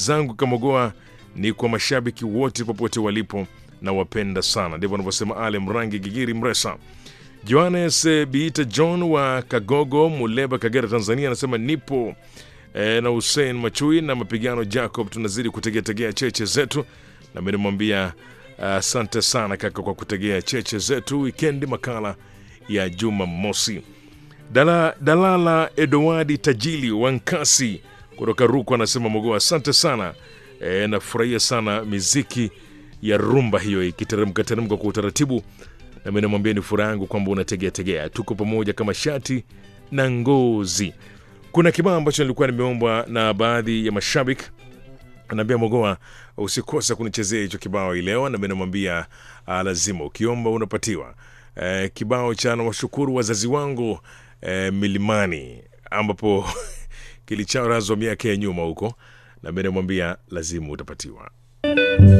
zangu Kamogoa ni kwa mashabiki wote popote walipo na wapenda sana. Ndivyo anavyosema Ale Mrangi Gigiri Mresa. Johannes Biita John wa Kagogo, Muleba, Kagera, Tanzania anasema nipo e, na Hussein Machui na mapigano Jacob, tunazidi kutegeategea cheche zetu, na mimi namwambia asante uh, sana kaka kwa kutegea cheche zetu. Wikendi makala ya Juma Mosi. Dala, Dalala Edowadi Tajili Wankasi kutoka Ruku anasema Mogoa, asante sana e, nafurahia sana miziki ya rumba hiyo ikiteremka teremka kwa utaratibu, na mimi namwambia ni furaha yangu kwamba unategea tegea, tuko pamoja kama shati na ngozi. Kuna kibao ambacho nilikuwa nimeombwa na baadhi ya mashabiki, anaambia Mogoa, usikose kunichezea hicho kibao hii leo, na mimi namwambia ah, lazima ukiomba unapatiwa. E, kibao cha nawashukuru wazazi wangu e, milimani ambapo kilicharazwa miaka ya nyuma huko, na mimi namwambia lazima utapatiwa.